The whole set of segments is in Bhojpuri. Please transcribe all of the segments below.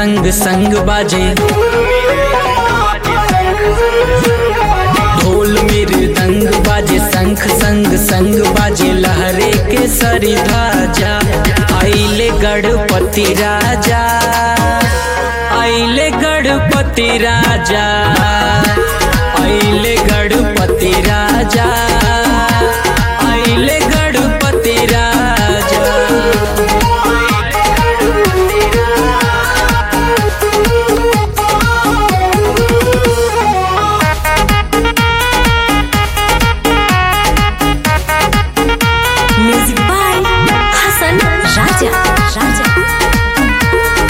संग संग बाजे ढोल मृदंग बाजे शंख संग संग बाजे लहरे के सरी ध्वजा आइले गणपति राजा आइले गणपति राजा आइले गणपति राजा आइले गणपति राजा Music by Hasan Raja. Raja.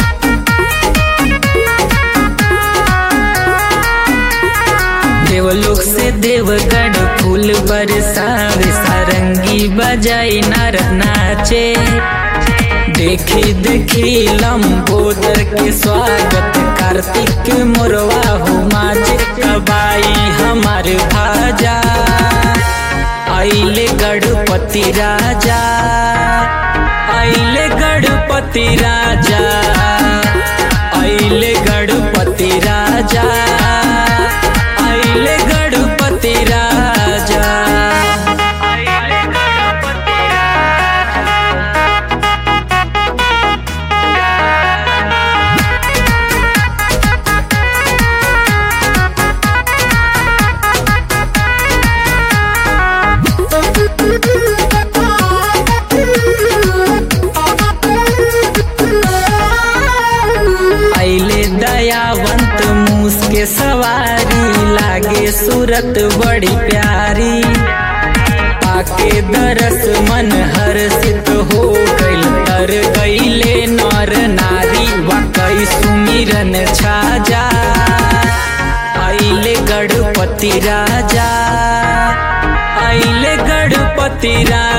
देवलोक से देवगढ़ फूल बरसावे सारंगी बजाई नर नाचे देखी देखी लंबोदर के स्वागत कार्तिक मोरवा हो माचे कबाई हमार भाजा आइले गणपति राजा आइले गणपति राजा आइले गणपति राजा आइले गणपति राजा आइले गणपति आइले दयावंत मूस के सवारी लागे सूरत बड़ी प्यारी पाके दरस मन हर्षित हो गइल तर गइले नर नारी वाकई सुमिरन छाजा आइले गणपति राजा आइले गणपति राजा